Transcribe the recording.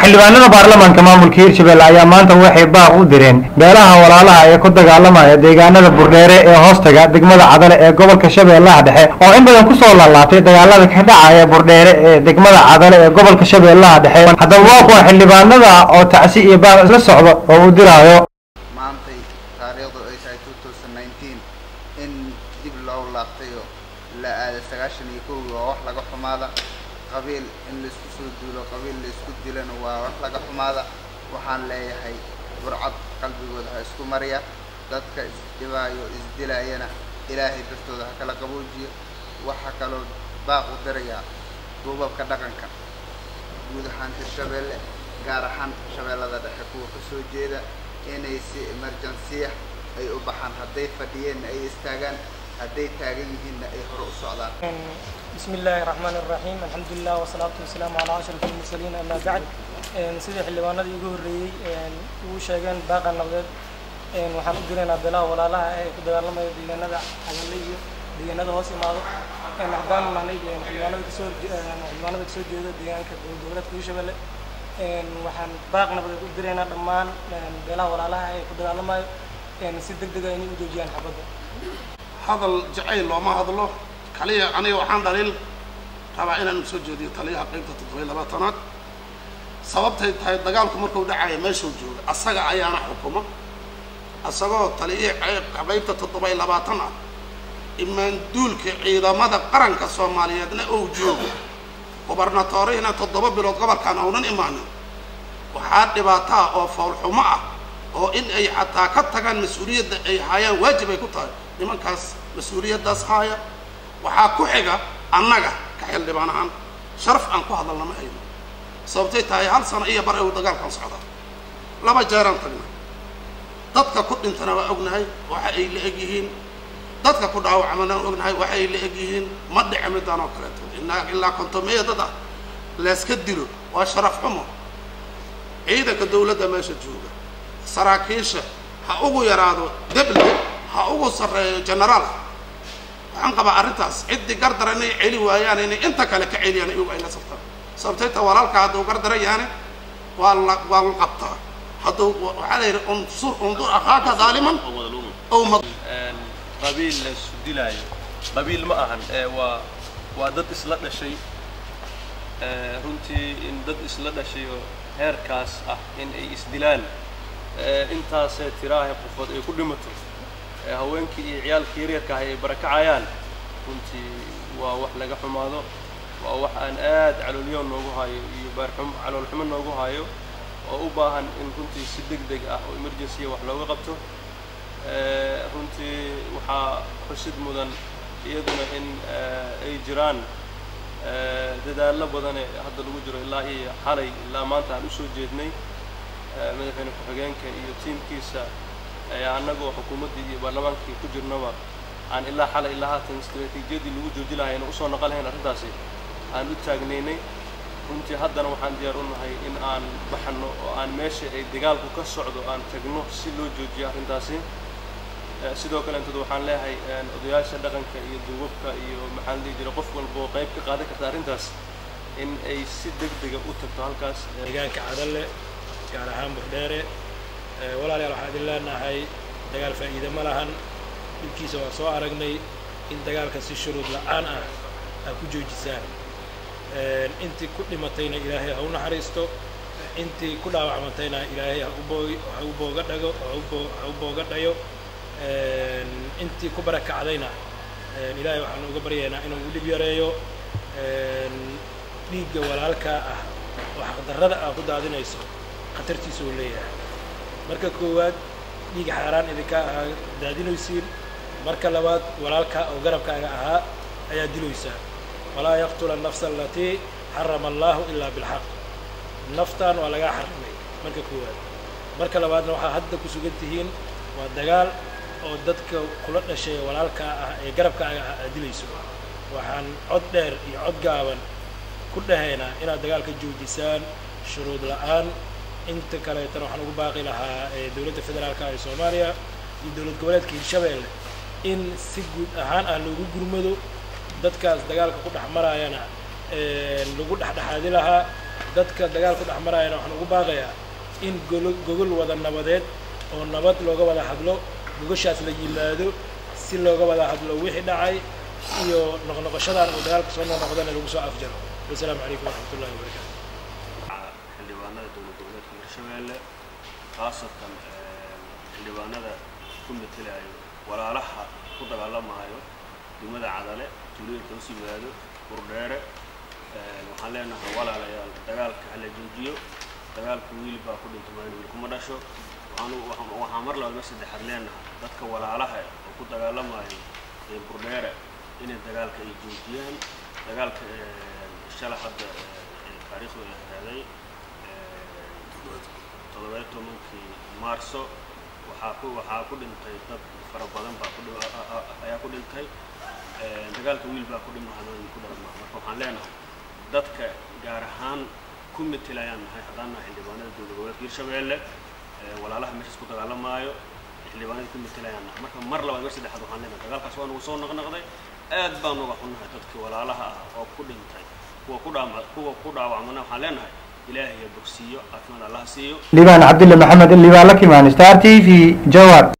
xildhibaanada baarlamaanka maamulka hirshabelle ayaa maanta waxay baaq u direen beelaha walaalaha ee ku dagaalamaya deegaanada burdheere ee hoostaga degmada cadale ee gobolka shabeellaha dhexe oo in badan kusoo laalaatay dagaalada ka dhacaya burdheere ee degmada cadale ee gobolka shabeellaha dhexe haddaba waa kuwa xildhibaanada oo tacsi iyo baaq isla socda oo uu diraayo maantay taariikhdu ay tahay two thousand nineteen in dib loo laabtay oo la aaday sagaashan iyo kowgi waa wax laga xumaada qabiil in laisku soo duulo qabiil laisku dilana waa wax laga xumaada waxaan leeyahay burcad qalbigooda ha isku mariya dadka isdhibaayo isdilayana ilaahay dartooda ha kala qaboojiyo waxaa kaloo baaq u dirayaa duubabka dhaqanka guud ahaan hirshabelle gaar ahaan shabeellada dhexe kuwa ka soo jeeda inay si emergensiya ay u baxaan hadday fadhiyeenna ay istaagaan hadday taagan yihiinna ay hore u socdaan بسم الله الرحمن الرحيم الحمد لله والصلاة والسلام على أشرف المرسلين أما بعد sidii xildhibaanadii ugu horreeyey ugu sheegeen baaqa nabdeed waxaan u diraynaa beelaha walaalaha ee ku dagaalamaya deegaanada cagalle iyo deegaanada hoos imaado haddaan nahnay xildhibaanada kasoo xildhibaanada kasoo jeeda deegaanka dowlad goboleedka hirshabelle waxaan baaq nabadeed u diraynaa dhammaan beelaha walaalaha ee ku dagaalamayo si deg dega inay u joojiyaan xabadda hadal jacayl looma hadlo kaliya aniga waxaan dhaliil rabaa inaan soo jeediyo taliyaha qaybta toddobiy labaatanaad sababtay tahay dagaalku markuu dhacaya meeshuu jooga asaga ayaana xukuma isagoo taliyihii qaybta toddobiy labaatan ah imaanduulka ciidamada qaranka soomaaliyeedna ou joogo gubernatorihina toddoba bilood gobolkan aunan imaanin waxaa dhibaataa oo foolxumo ah oo in ay xataa ka tagaan mas-uuliyadda ay haayaan waajib ay ku tahay nimankaas mas-uuliyaddaas haaya waxaa ku xiga annaga ka xildhibaan ahaan sharaf aan ku hadalna ma hayno sababtay tahay hal sano iyo bar uu dagaalkan socdaa laba jeeraan tagna dadka ku dhintana waa ognahay waxa ay la eg yihiin dadka ku dhaawacmana ognahay waxa ay la eg yihiin ma dhici midaan oo kaleeto inaa ilaa kontomeeya dad ah layska dilo waa sharaf xumo ciidanka dawladda meesha jooga saraakiisha ha ugu yaraado deble ha ugu sarreeyo genaraal waxaan qabaa arrintaas ciddii gardara inay celi waayaan inay inta kale ka celiyaan iyagu ay la saftaan sababtay ta walaalka hadduu gardara yaane waa la waa la qabtaa hadduu waxaa la yidhi unsur undur akhaaka daaliman ow mad qabiil la isu dilaayo qabiil ma ahan ee waa waa dad isla dhashay runtii in dad isla dhashay oo heerkaas ah in ay isdilaan intaasee tiraahay qofood ay ku dhimato haweenkii iyo ciyaalkii yaryarka ah ay barakacayaan runtii waa wax laga xumaado waa wax aan aad caloolyo noogu hayo iyo baarxum caloolxumo noogu hayo oo u baahan in runtii si deg deg ah oo emergency wax looga qabto runtii waxaa xusid mudan iyaduna in ay jiraan dadaallo badane hadda lagu jiro ilaa iyo xalay ilaa maanta aan usoo jeednay madaxweyne ku-xigeenka iyo tiimkiisa annagoo xukuumaddii iyo baarlamaankii ku jirnaba aan ilaa xalay ilaa haatan istraatiijiyadii lagu jooji lahayna usoo naqon lahayn arrintaasi aan u taagnaynay runtii haddana waxaan diyaar u nahay in aan baxno oo aan meesha ay dagaalku ka socdo aan tagno si loo joojiyo arrintaasi sidoo kale intood waxaan leeyahay odayaasha dhaqanka iyo duubabka iyo maxaa la dhihi jiray qof walba oo qayb ka qaadan karta arrintaas in ay si deg dega u tagto halkaas deegaanka cadalle gaar ahaan burdheere walaalayaal waxaan idin leenahay dagaal faa'iide ma lahan dhibkiisa waan soo aragnay in dagaalka si shuruud la'aan ah aad ku joojisaan intii ku dhimatayna ilaahay ha u naxariisto intii ku dhaawacmantayna ilaahay ha ha u booga dhago ha u booga dhayo intii ku barakacdayna ilaahay waxaan uga baryaynaa inuu u dhib yareeyo dhiigga walaalkaa ah oo xaqdarrada ah ku daadinayso khatartiisa uu leeyahay marka koowaad dhiig xaaraan idinka ahaa daadinaysiin marka labaad walaalkaa oo garabkaaga ahaa ayaa dilaysaa walaa yaqtula nafsa alatii xarama allahu ilaa bilxaq naftaan waa lagaa xarimay marka koowaad marka labaadna waxaa hadda ku sugan tihiin waa dagaal oo dadka kula dhashay walaalkaa ah ee garabkaaga ah aad dilayso waxaan cod dheer iyo cod gaaban ku dhahaynaa inaad dagaalka joojisaan shuruud la'aan inta kaleetana waxaan ugu baaqi lahaa dowladda federaalka ee soomaaliya iyo dowlad goboleedka hirshabeelle in si guud ahaan ah loogu gurmado dadkaas dagaalka ku dhex maraayana lagu dhexdhexaadi lahaa dadka dagaalku dhex marayana waxaan ugu baaqayaa in golo gogol wada nabadeed oo nabad looga wada hadlo gogoshaas la yimaado si looga wada hadlo wixii dhacay iyo noqnoqoshadan uu dagaalka soo noqnoqdana lagu soo afjaro wasalaamu calaykum waraxmat ullahi wabarakaatu xildhibaanada dowlad goboleedka hirshabeelle khaasatan xildhibaanada ku metelayo walaalaha ku dagaalamaayo degmada cadale tuulooyinka hoos yimaado burdheere waxaan leenahay walaalayaal dagaalka hala joojiyo dagaalka wiil baa ku dhinta maayo wiil kuma dhasho waxaan waxaan mar labaad mar saddexaad leenahay dadka walaalaha oo ku dagaalamayo ee burdheere inay dagaalka ay joojiyaan dagaalka shala hadda taariikhdu ay ahaaday toddobayo tobankii maarso waxaa ku waxaa ku dhintay dad fara badan baa ku ayaa ku dhintay dagaalka wiil baa ku dhima hadaan ku dhalmaa marka waxaan leenahay dadka gaar ahaan ku metelayaan nahay haddaan nahay xildhibaanada dowlad goboleedka hirshabeelle walaalaha meeshaas ku dagaalamaayo xildhibaanada ku metelayaan nahay marka mar labaad mar saddexaad waxaan leenahay dagaalkaas waa nagu soo naqnaqday aad baan uga xunnahay dadkii walaalaha ah oo ku dhintay kuwa ku dhaama kuwa ku dhaawacmana waxaan leenahay ilaahay bogsiiyo caafimaad allaha siiyo liibaan cabdille maxamed liibaan la kimaan star t v jawar